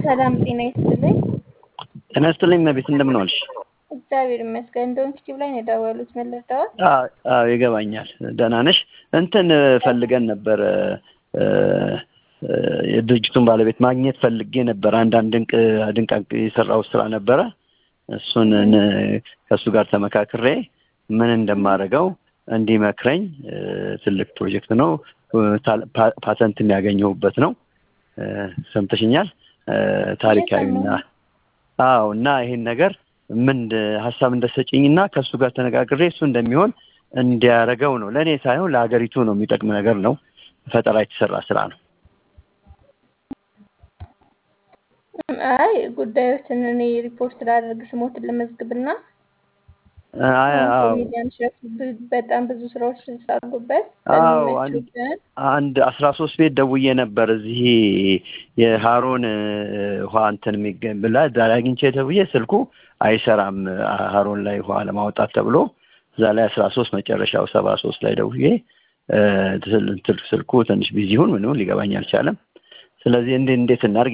ሰላም ጤና ይስጥልኝ። ጤና ይስጥልኝ እመቤት፣ እንደምን ዋልሽ? እግዚአብሔር ይመስገን። እንደውም ዩቲዩብ ላይ ነው የደወሉት። ምን ልርዳዎት? አዎ አዎ፣ ይገባኛል። ደህና ነሽ? እንትን ፈልገን ነበር የድርጅቱን ባለቤት ማግኘት ፈልጌ ነበር። አንዳንድ ድንቅ ድንቅ የሰራው ስራ ነበረ። እሱን ከእሱ ጋር ተመካክሬ ምን እንደማደርገው እንዲመክረኝ ትልቅ ፕሮጀክት ነው። ፓተንት የሚያገኘሁበት ነው። ሰምተሽኛል? ታሪካዊና አዎ። እና ይሄን ነገር ምን ሀሳብ እንደሰጭኝ እና ከእሱ ጋር ተነጋግሬ እሱ እንደሚሆን እንዲያደርገው ነው። ለእኔ ሳይሆን ለሀገሪቱ ነው የሚጠቅም ነገር ነው። ፈጠራ የተሰራ ስራ ነው። አይ ጉዳዮችን እኔ ሪፖርት ላደርግ ስሞትን ልመዝግብና ሚዲያን ሽረፍ በጣም ብዙ ስራዎች ስላሉበት አዎ አንድ አስራ ሶስት ቤት ደውዬ ነበር። እዚህ የሀሮን ውሃ እንትን የሚገኝ ብላ ዛሬ አግኝቼ ደውዬ ስልኩ አይሰራም ሀሮን ላይ ውሃ ለማውጣት ተብሎ እዛ ላይ አስራ ሶስት መጨረሻው ሰባ ሶስት ላይ ደውዬ ስልኩ ትንሽ ቢዚ ይሁን ምንም ሊገባኝ አልቻለም። ስለዚህ እንዴት እንዴት እናድርግ